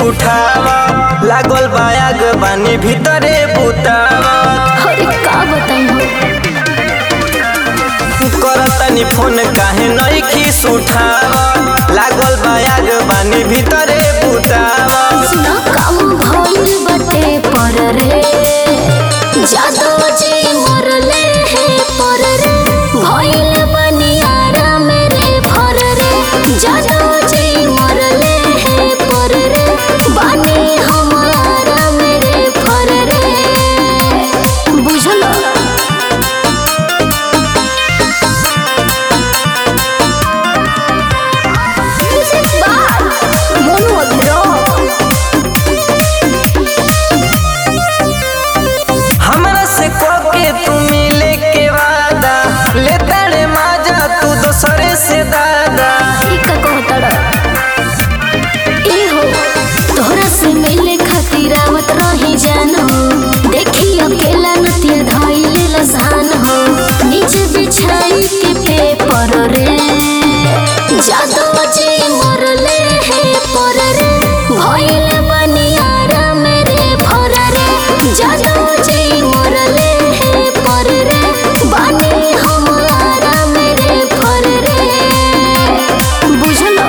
उठावा लागल बायाग बानी भीतरे बुतावा अरे का बताई हो करतनी फोन काहे नइखी उठावा लागल बायाग बानी भीतरे बुतावा सुना काम भइल बटे पर रे जादो जी मरले हे पर रे भइल बनियारा मेरे भर रे जादो जी मरले हे पर रे बानी हमारा मेरे भर रे बुझलो Music by Mono Agro. हमरा से के तू मिले के वादा ले तड़े माजा तू दोसरे से दादा ई का कहतड़ ए हो तोहरा से मिले खातिर आवत रही जानो देखी अकेला नतिया धइले लसान हो नीचे बिछाई के पेपर रे जादू जी मरले हे पर रे भइल बनियारा मेरे भर रे जादू जी मरले हे पर रे बानी हमारा मेरे भर रे बुझलो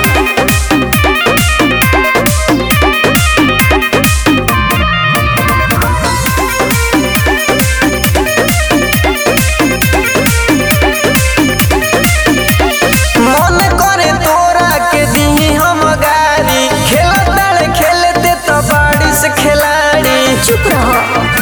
मन करे तोरा के दी हम गारी खेलत ताड़े खेलते तो बाड़ी से खिलाड़ी चुप रहो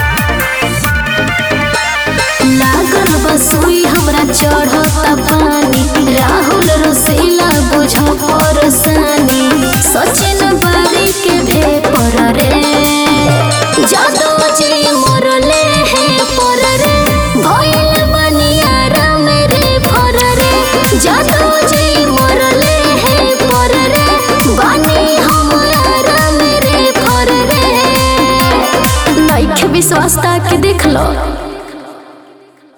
लागल बसुई हमरा चढ़ता पानी राहुल रसीला बुझ परसानी सचिन बारी के भेपर रे जादू जी मरले हे पर रे भइल बनियारा मेरे भर रे जादू जी मरले हे पर रे बानी हमारा मेरे भर रे नइखे विश्वास के देख लो